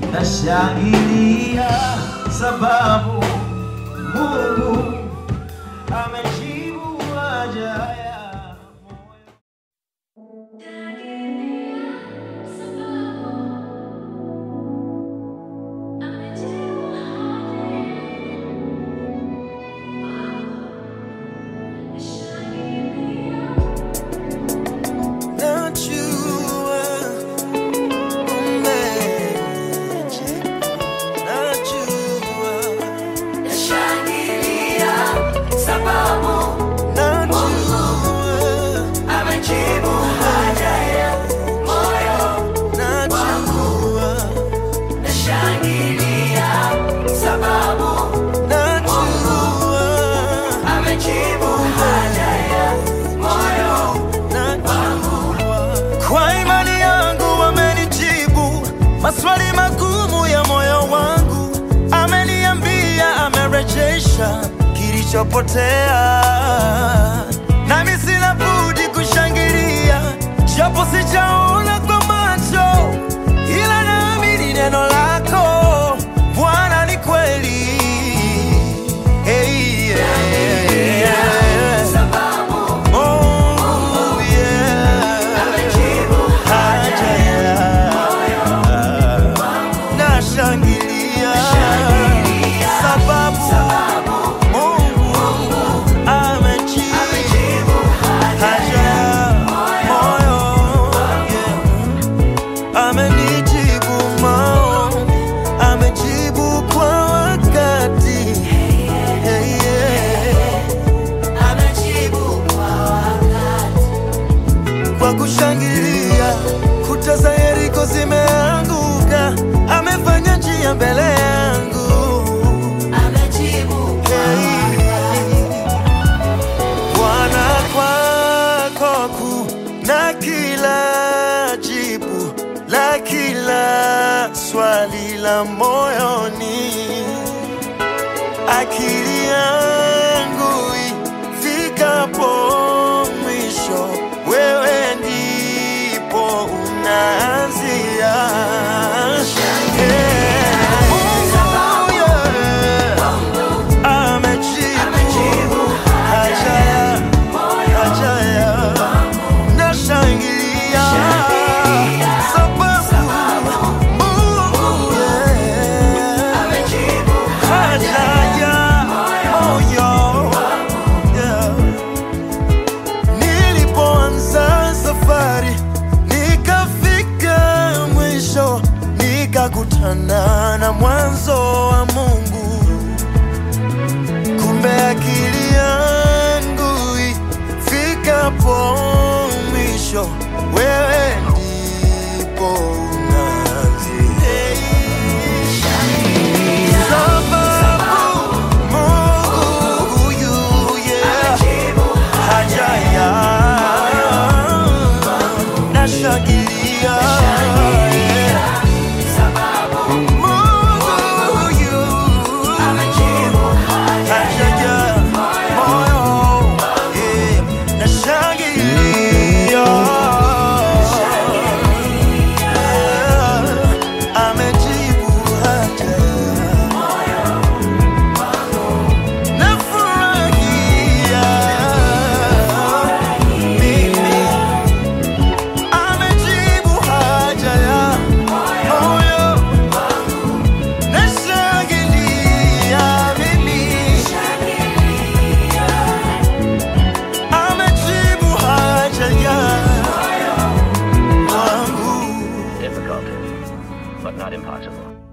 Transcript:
nashangilia sababu Mungu amejibu haja ya moyo. Najua umejibu, najua, Nashangilia sababu najua, amejibu haja ya moyo. najua, Nashangilia sababu najua, amejibu haja ya moyo. najua. Kwa imani yangu amenijibu maswali magumu ya moyo wangu, ameniambia amerejesha kilichopotea, nami sina budi kushangilia, japo sijaona kwa macho, ila naamini neno lako Bwana ni kweli. Hey, yeah, yeah. Sababu Mungu, yeah. amejibu haja ya nashangilia sababu Mungu amejibu amejibu haja ya moyo yeah. amenijibu maombi amejibu kwa wakati hey, yeah. amejibu kwa wakati. kwa kushangilia kuta za Yeriko zimeanguka, amefanya njia mbele yangu. Amejibu kwa Hey. Bwana, kwako kuna kila jibu la kila swali la moyoni akili yangu ifikapo mwisho, wewe ndipo unaanzia. Yeah. Mungu, yeah. Amejibu haja ya- haja ya nashangilia sababu Mungu, yeah. amejibu haja ya moyo yeah. Nilipoanza safari nikafika mwisho, nikakutana na mwanzo wa Mungu. Kumbe akili yangu ifikapo mwisho, wewe ndipo unaanzia. Sababu Mungu huyu, yeah, haja ya nashangilia, yeah. Mungu huyu, haja ya moyo, yeah, nashangilia. Yeah, amejibu haja Nafurahia mimi, amejibu haja ya moyo. Nashangilia mimi, amejibu haja ya wangu. difficult, but not impossible.